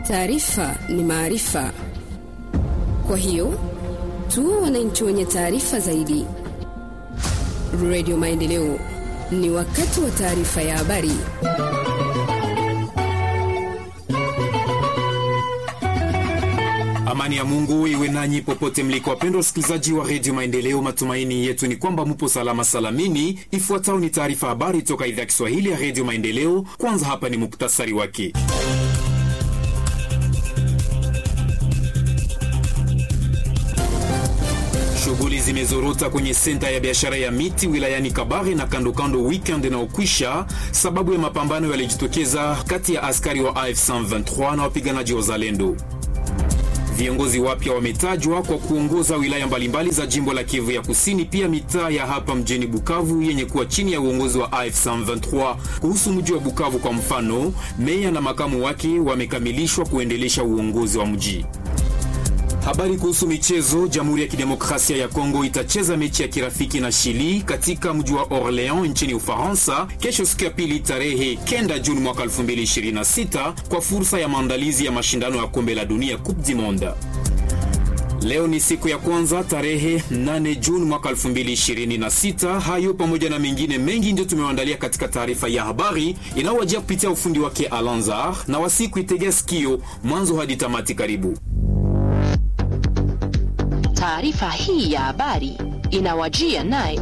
Taarifa ni maarifa, kwa hiyo tuwe wananchi wenye taarifa zaidi. Radio Maendeleo, ni wakati wa taarifa ya habari. Amani ya Mungu iwe nanyi popote mliko, wapendwa wasikilizaji wa redio Maendeleo. Matumaini yetu ni kwamba mupo salama salamini. Ifuatayo ni taarifa habari toka idhaa ya Kiswahili ya redio Maendeleo. Kwanza hapa ni muktasari wake. Shughuli zimezorota kwenye senta ya biashara ya miti wilayani Kabare na kandokando weekend inaokwisha sababu ya mapambano yalijitokeza kati ya askari wa AF 123 na wapiganaji wa Zalendo. Viongozi wapya wametajwa kwa kuongoza wilaya mbalimbali za jimbo la Kivu ya Kusini, pia mitaa ya hapa mjini Bukavu yenye kuwa chini ya uongozi wa AF 123. Kuhusu mji wa Bukavu kwa mfano, meya na makamu wake wamekamilishwa kuendelesha uongozi wa mji. Habari kuhusu michezo. Jamhuri ya Kidemokrasia ya Kongo itacheza mechi ya kirafiki na Chili katika mji wa Orleans nchini Ufaransa kesho, siku ya pili, tarehe kenda Juni mwaka 2026 kwa fursa ya maandalizi ya mashindano ya kombe la dunia Coupe du Monde. Leo ni siku ya kwanza tarehe 8 Juni mwaka 2026. Hayo pamoja na mengine mengi ndio tumewaandalia katika taarifa ya habari inayowajia kupitia ufundi wake Alanzar na wasiku itegea sikio mwanzo hadi tamati. Karibu. Taarifa hii ya habari inawajia naye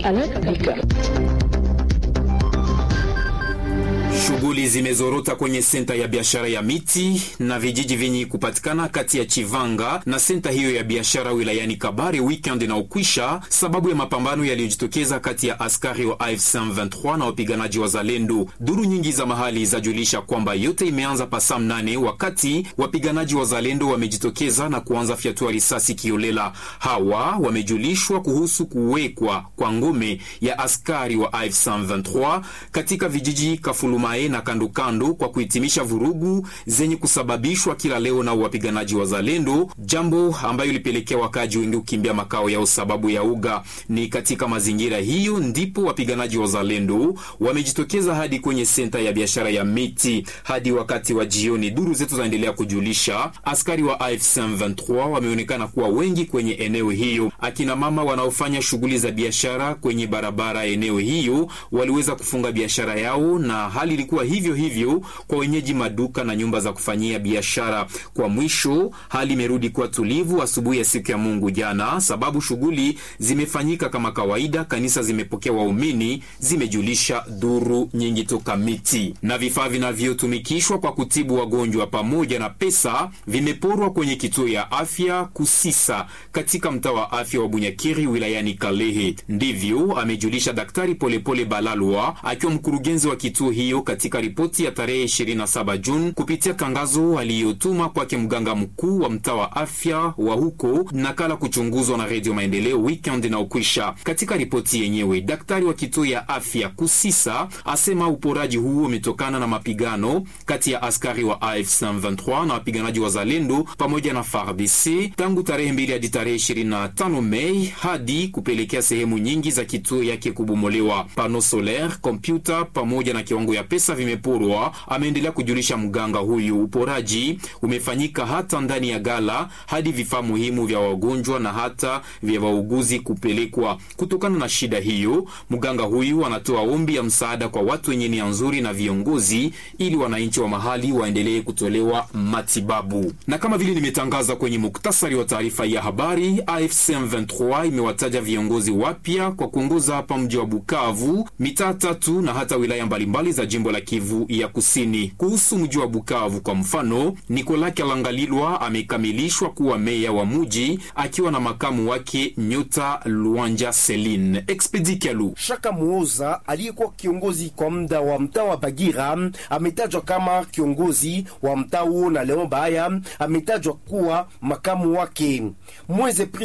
Shughuli zimezorota kwenye senta ya biashara ya miti na vijiji vyenye kupatikana kati ya Chivanga na senta hiyo ya biashara wilayani Kabare weekend inaokwisha, sababu ya mapambano yaliyojitokeza kati ya askari wa AFC 23 na wapiganaji wa Zalendo. Duru nyingi za mahali zajulisha kwamba yote imeanza pasaa mnane wakati wapiganaji wa Zalendo wamejitokeza na kuanza fyatua risasi kiolela. Hawa wamejulishwa kuhusu kuwekwa kwa ngome ya askari wa AFC 23 katika vijiji Kafuluma na kandokando kwa kuhitimisha vurugu zenye kusababishwa kila leo na wapiganaji wa Zalendo, jambo ambayo ilipelekea wakaji wengi kukimbia makao yao sababu ya uga. Ni katika mazingira hiyo ndipo wapiganaji wa Zalendo wamejitokeza hadi kwenye senta ya biashara ya miti hadi wakati wa jioni. Duru zetu zaendelea kujulisha askari wa AFC 23 wameonekana kuwa wengi kwenye eneo hiyo. Akina mama wanaofanya shughuli za biashara kwenye barabara eneo hiyo waliweza kufunga biashara yao na hali ilikuwa hivyo hivyo kwa wenyeji maduka na nyumba za kufanyia biashara. Kwa mwisho, hali imerudi kuwa tulivu asubuhi ya siku ya Mungu jana, sababu shughuli zimefanyika kama kawaida. Kanisa zimepokea waumini, zimejulisha duru nyingi toka miti. Na vifaa vinavyotumikishwa kwa kutibu wagonjwa pamoja na pesa vimeporwa kwenye kituo ya afya Kusisa katika mtaa wa afya wa Bunyakiri wilayani Kalehe. Ndivyo amejulisha Daktari Polepole Balalwa akiwa mkurugenzi wa kituo hiyo katika ripoti ya tarehe 27 Juni kupitia tangazo aliyotuma kwake mganga mkuu wa mtaa wa afya wa huko, nakala kuchunguzwa na Redio Maendeleo weekend inaokwisha. Katika ripoti yenyewe, daktari wa kituo ya afya Kusisa asema uporaji huo umetokana na mapigano kati ya askari wa AFC 23 na wapiganaji wa Zalendo pamoja na FARDC tangu tarehe 2 hadi tarehe 25 Mei hadi kupelekea sehemu nyingi za kituo yake kubomolewa. Pano solaire, kompyuta pamoja na kiwango ya pesa vimeporwa, ameendelea kujulisha mganga huyu. Uporaji umefanyika hata ndani ya gala hadi vifaa muhimu vya wagonjwa na hata vya wauguzi kupelekwa. Kutokana na shida hiyo, mganga huyu anatoa ombi ya msaada kwa watu wenye nia nzuri na viongozi, ili wananchi wa mahali waendelee kutolewa matibabu. Na kama vile nimetangaza kwenye muktasari wa taarifa ya habari, AFC M23 imewataja viongozi wapya kwa kuongoza hapa mji wa Bukavu, mitaa tatu na hata wilaya mbalimbali za jimbo la Kivu ya Kusini. Kuhusu mji wa Bukavu kwa mfano, Nikola Kalangalilwa amekamilishwa kuwa meya wa muji akiwa na makamu wake Nyota Luanja Celine. Expedi Kalu Shaka Muoza aliyekuwa kiongozi kwa muda wa mtaa wa Bagira ametajwa kama kiongozi wa mtaa huo, na Leon Baya ametajwa kuwa makamu wake. Mweze Priska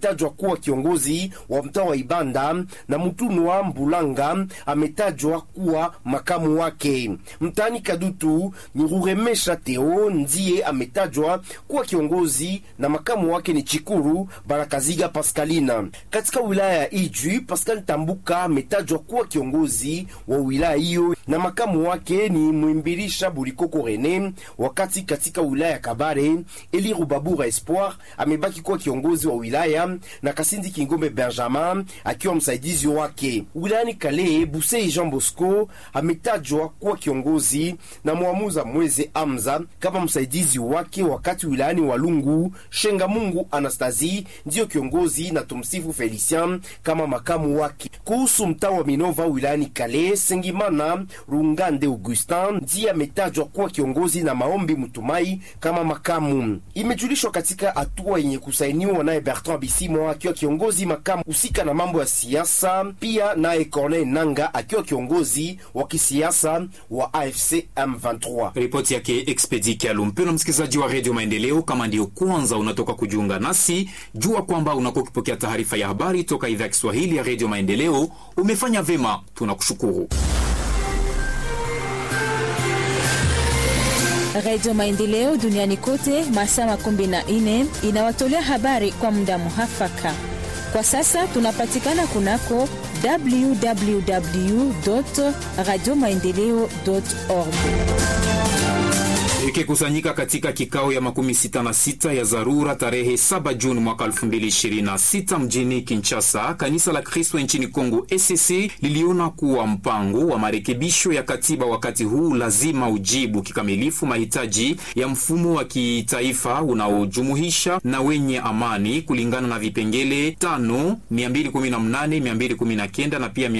ametajwa kuwa kiongozi wa mtaa wa Ibanda na Mutunwa Mbulanga ametajwa kuwa makamu wake. Mtaani Kadutu ni Ruremesha Teo ndiye ametajwa kuwa kiongozi na makamu wake ni Chikuru Barakaziga Paskalina. Katika wilaya ya Ijwi, Pascal Tambuka ametajwa kuwa kiongozi wa wilaya hiyo na makamu wake ni Mwimbirisha Bulikoko Rene, wakati katika wilaya ya Kabare Eli Rubabura Espoir amebaki kuwa kiongozi wa wilaya na Kasindi Kingombe Benjamin akiwa msaidizi wake. Wilayani Kale, Busei Jean Bosco ametajwa kuwa kiongozi na Mwamuza Mweze Amza kama msaidizi wake, wakati wilayani Walungu Shenga Mungu Anastasi ndiyo kiongozi na Tumsifu Felician kama makamu wake. Kuhusu mtaa wa Minova wilayani Kale, Sengimana Rungande Augustin ndiye ametajwa kuwa kiongozi na Maombi Mutumai kama makamu. Imejulishwa katika hatua yenye kusainiwa naye Bertrand Bisimwa akiwa kiongozi makamu husika na mambo ya siasa, pia naye Corneille Nanga akiwa kiongozi wa kisiasa wa AFC M23. Ripoti yake Expedi Kialu. Mpendwa msikilizaji wa redio Maendeleo, kama ndiyo kwanza unatoka kujiunga nasi, jua kwamba unakuwa ukipokea taarifa ya habari toka idhaa ya Kiswahili ya redio Maendeleo. Umefanya vema, tunakushukuru. Radio Maendeleo duniani kote masaa makumi na nne inawatolea habari kwa muda muhafaka. Kwa sasa tunapatikana kunako www radio maendeleo org ikikusanyika katika kikao ya makumi sita na sita ya dharura tarehe 7 Juni mwaka 2026 mjini Kinshasa, kanisa la Kristo nchini Kongo ECC liliona kuwa mpango wa marekebisho ya katiba wakati huu lazima ujibu kikamilifu mahitaji ya mfumo wa kitaifa unaojumuhisha na wenye amani kulingana na vipengele tano 218, 219 na pia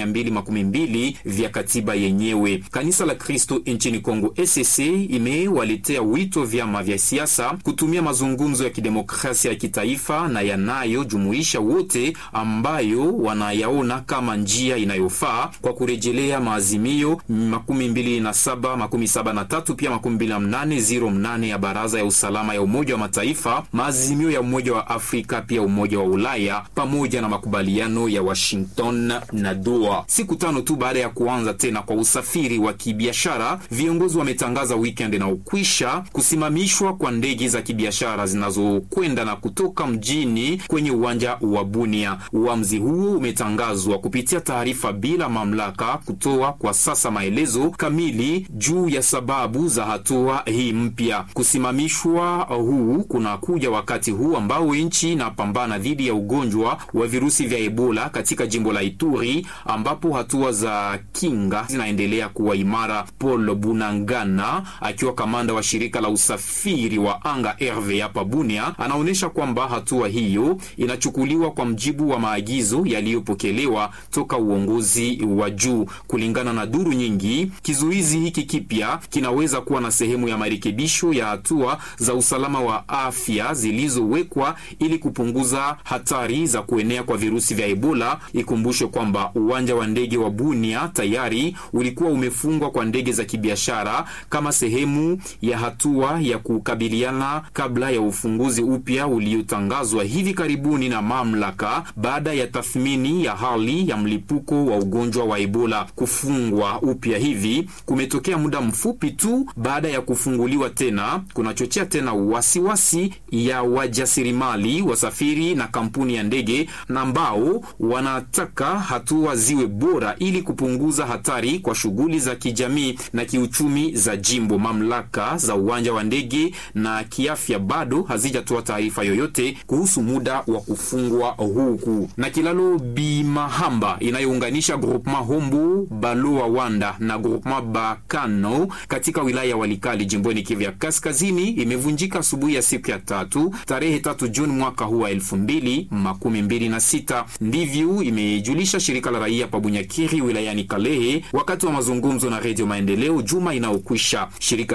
212 vya katiba yenyewe. Kanisa la Kristo nchini Kongo ECC imewali tea wito vyama vya siasa kutumia mazungumzo ya kidemokrasia ya kitaifa na yanayojumuisha wote ambayo wanayaona kama njia inayofaa kwa kurejelea maazimio makumi mbili na saba makumi saba na tatu pia makumi mbili na mnane ziro mnane ya Baraza ya Usalama ya Umoja wa Mataifa, maazimio ya Umoja wa Afrika pia Umoja wa Ulaya pamoja na makubaliano ya Washington na Doha. Siku tano tu baada ya kuanza tena kwa usafiri wa kibiashara, viongozi wametangaza weekend na ukwisha kusimamishwa kwa ndege za kibiashara zinazokwenda na kutoka mjini kwenye uwanja wa Bunia. Uamuzi huo umetangazwa kupitia taarifa bila mamlaka kutoa kwa sasa maelezo kamili juu ya sababu za hatua hii mpya. Kusimamishwa huu kunakuja wakati huu ambao nchi inapambana dhidi ya ugonjwa wa virusi vya Ebola katika jimbo la Ituri, ambapo hatua za kinga zinaendelea kuwa imara. Paul Bunangana akiwa kamanda wa shirika la usafiri wa anga RV hapa Bunia anaonyesha kwamba hatua hiyo inachukuliwa kwa mjibu wa maagizo yaliyopokelewa toka uongozi wa juu. Kulingana na duru nyingi, kizuizi hiki kipya kinaweza kuwa na sehemu ya marekebisho ya hatua za usalama wa afya zilizowekwa ili kupunguza hatari za kuenea kwa virusi vya Ebola. Ikumbushwe kwamba uwanja wa ndege wa Bunia tayari ulikuwa umefungwa kwa ndege za kibiashara kama sehemu ya hatua ya kukabiliana kabla ya ufunguzi upya uliotangazwa hivi karibuni na mamlaka baada ya tathmini ya hali ya mlipuko wa ugonjwa wa Ebola. Kufungwa upya hivi kumetokea muda mfupi tu baada ya kufunguliwa tena, kunachochea tena wasiwasi ya wajasirimali, wasafiri na kampuni ya ndege na ambao wanataka hatua ziwe bora ili kupunguza hatari kwa shughuli za kijamii na kiuchumi za jimbo. Mamlaka za uwanja wa ndege na kiafya bado hazijatoa taarifa yoyote kuhusu muda wa kufungwa huku. Na kilalo Bimahamba inayounganisha groupement Hombo Baloa Wanda na groupement Bakano katika wilaya ya Walikali jimboni Kivu ya Kaskazini imevunjika asubuhi ya siku ya tatu tarehe tatu Juni mwaka huu wa elfu mbili makumi mbili na sita. Ndivyo imejulisha shirika la raia Pabunyakiri wilayani Kalehe wakati wa mazungumzo na Redio Maendeleo juma inayokwisha. Shirika hili la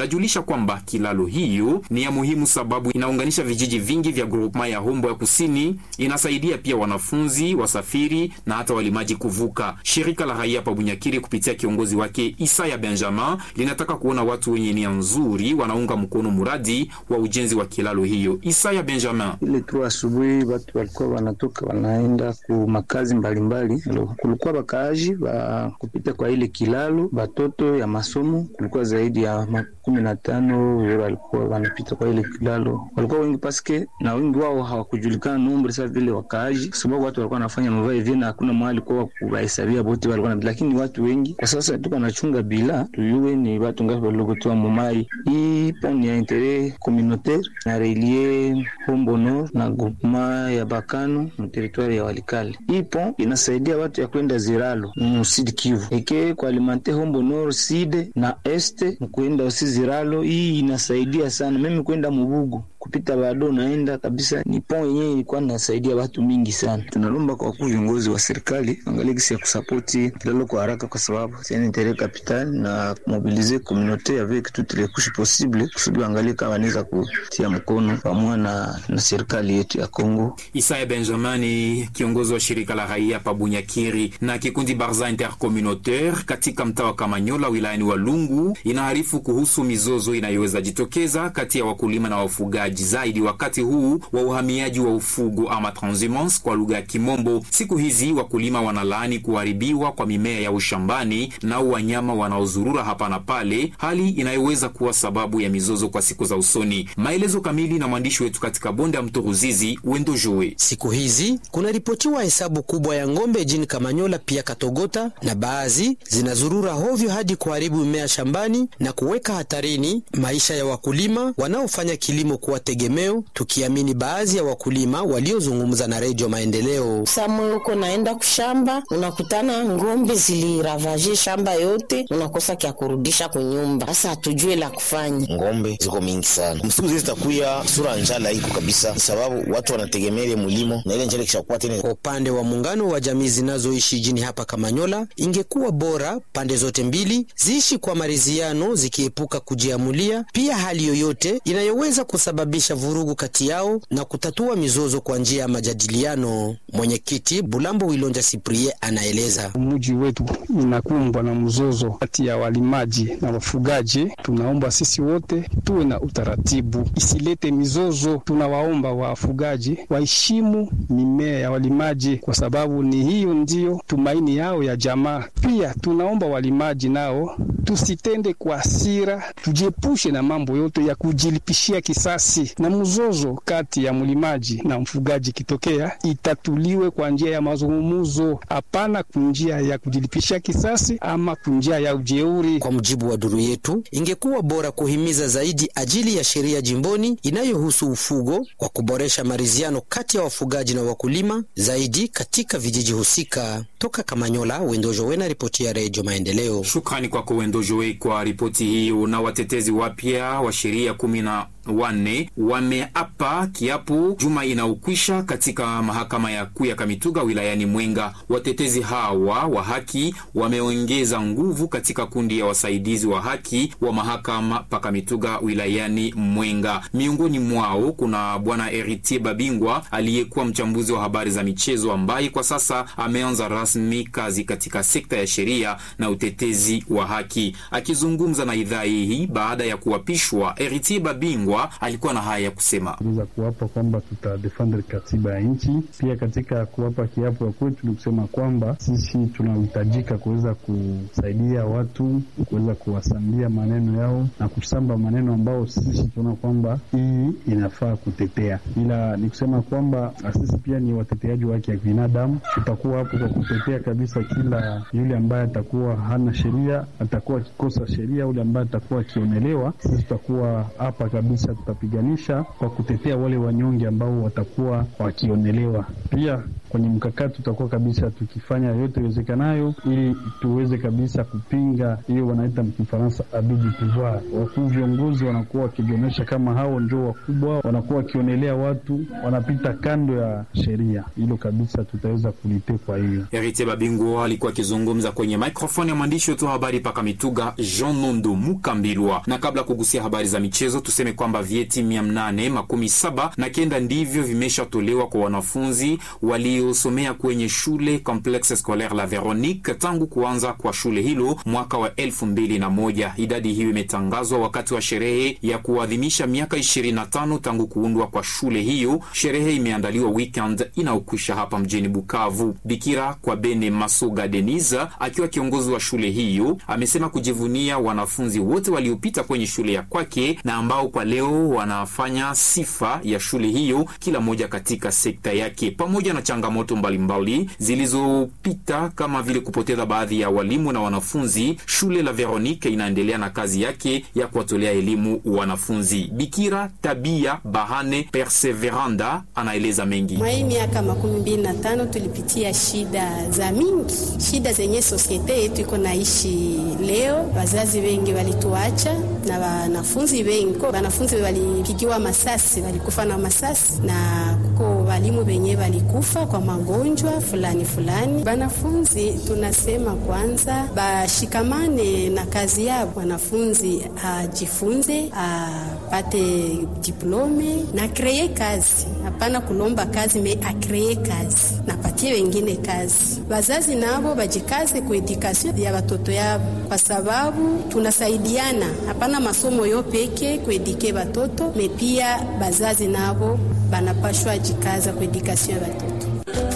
lajulisha kwamba kilalo hiyo ni ya muhimu sababu inaunganisha vijiji vingi vya groupema ya Hombo ya Kusini, inasaidia pia wanafunzi, wasafiri na hata walimaji kuvuka. Shirika la raia pa Bunyakiri kupitia kiongozi wake Isaya Benjamin linataka kuona watu wenye nia nzuri wanaunga mkono mradi wa ujenzi wa kilalo hiyo. Isaya Benjamin: ile tu asubuhi watu walikuwa wanatoka wanaenda ku makazi mbalimbali, kulikuwa bakaaji ba kupita kwa ile kilalo, batoto ya masomo kulikuwa zaidi ya makumi na tano walikuwa wanapita kwa ile kilalo, walikuwa wengi paske na wengi wao hawakujulikana nombre sa vile wakaaji, kwa sababu watu walikuwa wanafanya mavae hivi na hakuna mahali kwa kuwahesabia bote walikuwa, lakini watu wengi kwa sasa tuko nachunga bila tuyue ni watu ngapi waliokutoa mumai. Hii pon ya intere communautaire na relie Hombo Nord na groupement ya Bakano mu territoire ya Walikale. Hii pon inasaidia watu ya kwenda Ziralo mu Sud Kivu eke kwa alimante Hombo Nord side na este mkuenda usi Ziralo. Hii inasaidia sana mimi kwenda Mubugu kupita bado naenda kabisa, ni pon yenyewe ilikuwa nasaidia watu mingi sana. Tunalomba kwa wakuu viongozi wa serikali angalie kisi ya kusapoti kilalo kwa haraka, kwa sababu c'est un interet capital na mobiliser communauté avec toutes les couches possibles kusudi angalie kama anaweza kutia mkono pamoja na, na serikali yetu ya Kongo. Isaya Benjamin, kiongozi wa shirika la raia pa Bunyakiri na kikundi Barza Intercommunautaire katika mtaa wa Kamanyola wilayani Walungu, inaarifu kuhusu mizozo inayoweza jitokeza kati ya wakulima na wafugaji zaidi wakati huu wa uhamiaji wa ufugo ama transhumance kwa lugha ya Kimombo. Siku hizi wakulima wanalaani kuharibiwa kwa mimea ya ushambani na wanyama wanaozurura hapa na pale, hali inayoweza kuwa sababu ya mizozo kwa siku za usoni. Maelezo kamili na mwandishi wetu katika bonde ya mto Ruzizi, Wendo Joe. Siku hizi kunaripotiwa hesabu kubwa ya ng'ombe jini Kamanyola pia Katogota, na baadhi zinazurura hovyo hadi kuharibu mimea shambani na kuweka hatarini maisha ya wakulima wanaofanya kilimo kuwa tegemeo, tukiamini baadhi ya wakulima waliozungumza na Redio Maendeleo. Samwe uko naenda kushamba, unakutana ng'ombe ziliravaje shamba yote, unakosa kya kurudisha kunyumba. Sasa hatujue la kufanya. Ng'ombe ziko mingi sana, msiku zile zitakuya sura njala iko kabisa, sababu watu wanategemea ile mulimo na ile njala kishakuwa tena. Kwa upande wa muungano wa jamii zinazoishi jini hapa Kamanyola, ingekuwa bora pande zote mbili ziishi kwa maridhiano, zikiepuka kujiamulia pia hali yoyote inayoweza kusababisha vurugu kati yao na kutatua mizozo kwa njia ya majadiliano. Mwenyekiti Bulambo Wilonja Siprie anaeleza. Mji wetu inakumbwa na mzozo kati ya walimaji na wafugaji. Tunaomba sisi wote tuwe na utaratibu, isilete mizozo. Tunawaomba wafugaji waheshimu mimea ya walimaji, kwa sababu ni hiyo ndiyo tumaini yao ya jamaa. Pia tunaomba walimaji nao tusitende kwa hasira, tujiepushe na mambo yote ya kujilipishia kisasi, na mzozo kati ya mlimaji na mfugaji kitokea itatuliwe kwa njia ya mazungumzo, hapana kunjia ya kujilipishia kisasi ama kunjia ya ujeuri. Kwa mujibu wa duru yetu, ingekuwa bora kuhimiza zaidi ajili ya sheria jimboni inayohusu ufugo kwa kuboresha maridhiano kati ya wafugaji na wakulima zaidi katika vijiji husika. Toka Kamanyola, Wendojo Wena, ripoti ya Redio Maendeleo. Shukrani kwako Wendojoe kwa ripoti hiyo. Na watetezi wapya wa sheria kumi na wanne wameapa kiapo juma inaokwisha katika mahakama ya kuu ya Kamituga wilayani Mwenga. Watetezi hawa wa haki wameongeza nguvu katika kundi ya wasaidizi wa haki wa mahakama pa Kamituga wilayani Mwenga. Miongoni mwao kuna bwana Eritier Babingwa aliyekuwa mchambuzi wa habari za michezo ambaye kwa sasa ameanza rasmi kazi katika sekta ya sheria na utetezi wa haki. Akizungumza na idhaa hii baada ya kuapishwa, Eritier Babingwa alikuwa na haya ya kusema. za kuwapa kwamba tutadefendre katiba ya nchi. Pia katika kuwapa kiapo ya kwetu ni kusema kwamba sisi tunahitajika kuweza kusaidia watu kuweza kuwasambia maneno yao na kusamba maneno ambao sisi tunaona kwamba hii inafaa kutetea, ila ni kusema kwamba sisi pia ni wateteaji wa haki ya binadamu. Tutakuwa hapo kwa kutetea kabisa kila yule ambaye atakuwa hana sheria, atakuwa akikosa sheria, yule ambaye atakuwa akionelewa, sisi tutakuwa hapa kabisa kabisa tutapiganisha kwa kutetea wale wanyonge ambao watakuwa wakionelewa. Pia kwenye mkakati tutakuwa kabisa tukifanya yote iwezekanayo ili tuweze kabisa kupinga hiyo wanaita mkifaransa abus du pouvoir. Wakuu viongozi wanakuwa wakijionyesha kama hao ndio wakubwa, wanakuwa wakionelea watu wanapita kando ya sheria. Hilo kabisa tutaweza kulite. Kwa hiyo Heritier Babingo alikuwa akizungumza kwenye microphone ya mwandishi wetu wa habari paka Mituga Jean Nondo Mukambilwa. Na kabla kugusia habari za michezo, tuseme kwamba vyeti mia mnane makumi saba na kenda ndivyo vimeshatolewa kwa wanafunzi waliosomea kwenye shule Complexe Scolaire La Veronique tangu kuanza kwa shule hilo mwaka wa elfu mbili na moja. Idadi hiyo imetangazwa wakati wa sherehe ya kuadhimisha miaka 25 tangu kuundwa kwa shule hiyo. Sherehe imeandaliwa weekend inaokwisha hapa mjini Bukavu. Bikira kwa Bene Masoga Denisa akiwa kiongozi wa shule hiyo amesema kujivunia wanafunzi wote waliopita kwenye shule ya kwake na ambao kwa leo wanafanya sifa ya shule hiyo, kila moja katika sekta yake, pamoja na changamoto mbalimbali zilizopita kama vile kupoteza baadhi ya walimu na wanafunzi. Shule la Veronique inaendelea na kazi yake ya kuwatolea elimu wanafunzi. Bikira Tabia Bahane Perseveranda anaeleza mengi. Mwa hii miaka makumi mbili na tano tulipitia shida za mingi, shida zenye sosiete yetu iko naishi leo. Wazazi wengi walituacha na wanafunzi wengi, wanafunzi walipigiwa masasi, walikufa na masasi, na kuko walimu wenye walikufa kwa magonjwa fulani fulani. Wanafunzi tunasema kwanza bashikamane na kazi yao, wanafunzi ajifunze, apate diplome na kreye kazi, hapana kulomba kazi me akreye kazi napatie wengine kazi. Wazazi nabo bajikaze ku edukasio ya watoto yabo, kwa sababu tunasaidiana, hapana masomo yo peke kuedike watoto me pia bazazi nabo banapashwa jikaza ku edukasio ya watoto.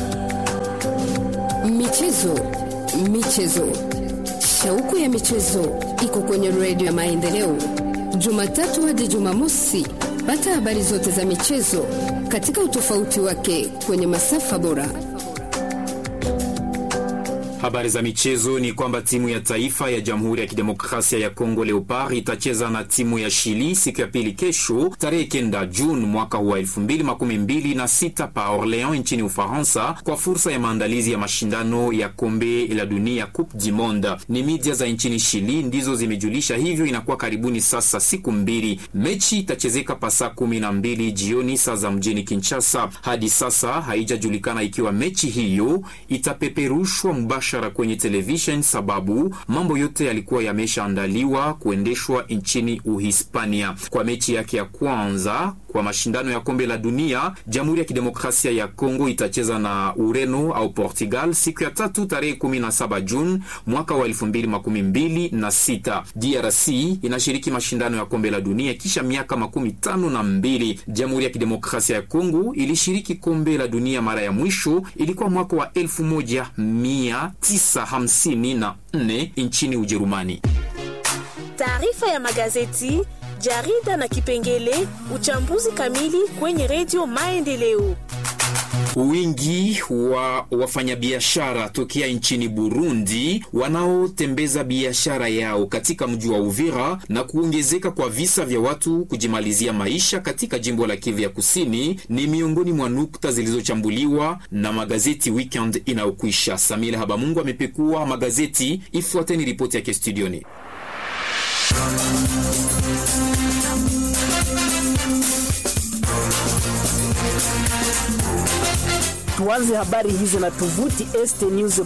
Michezo, michezo, shauku ya michezo iko kwenye redio ya Maendeleo, Jumatatu hadi Jumamosi. Pata habari zote za michezo katika utofauti wake kwenye masafa bora. Habari za michezo ni kwamba timu ya taifa ya Jamhuri ya Kidemokrasia ya Kongo Leopard itacheza na timu ya Chili siku ya pili kesho tarehe kenda Juni mwaka wa elfu mbili makumi mbili na sita pa Orleans nchini Ufaransa kwa fursa ya maandalizi ya mashindano ya kombe la dunia Coupe du Monde. Ni media za nchini Chili ndizo zimejulisha hivyo. Inakuwa karibuni sasa siku mbili. Mechi itachezeka pa saa kumi na mbili jioni saa za mjini Kinshasa. Hadi sasa haijajulikana ikiwa mechi hiyo itapeperushwa mubashara kwenye television sababu mambo yote yalikuwa yameshaandaliwa kuendeshwa nchini Uhispania. Kwa mechi yake ya kwanza kwa mashindano ya kombe la dunia, Jamhuri ya Kidemokrasia ya Kongo itacheza na Ureno au Portugal siku ya tatu tarehe 17 Juni mwaka wa 2026. DRC inashiriki mashindano ya kombe la dunia kisha miaka makumi tano na mbili. Jamhuri ya Kidemokrasia ya Kongo ilishiriki kombe la dunia mara ya mwisho ilikuwa mwaka wa 1954 nchini Ujerumani. Taarifa ya magazeti, jarida na kipengele uchambuzi kamili kwenye redio Maendeleo. Wingi wa wafanyabiashara tokea nchini Burundi wanaotembeza biashara yao katika mji wa Uvira na kuongezeka kwa visa vya watu kujimalizia maisha katika jimbo la Kivu ya Kusini ni miongoni mwa nukta zilizochambuliwa na magazeti weekend inayokwisha. Samila Habamungu amepekua magazeti, ifuateni ripoti yake studioni. Tuanze habari hizi na tovuti estnews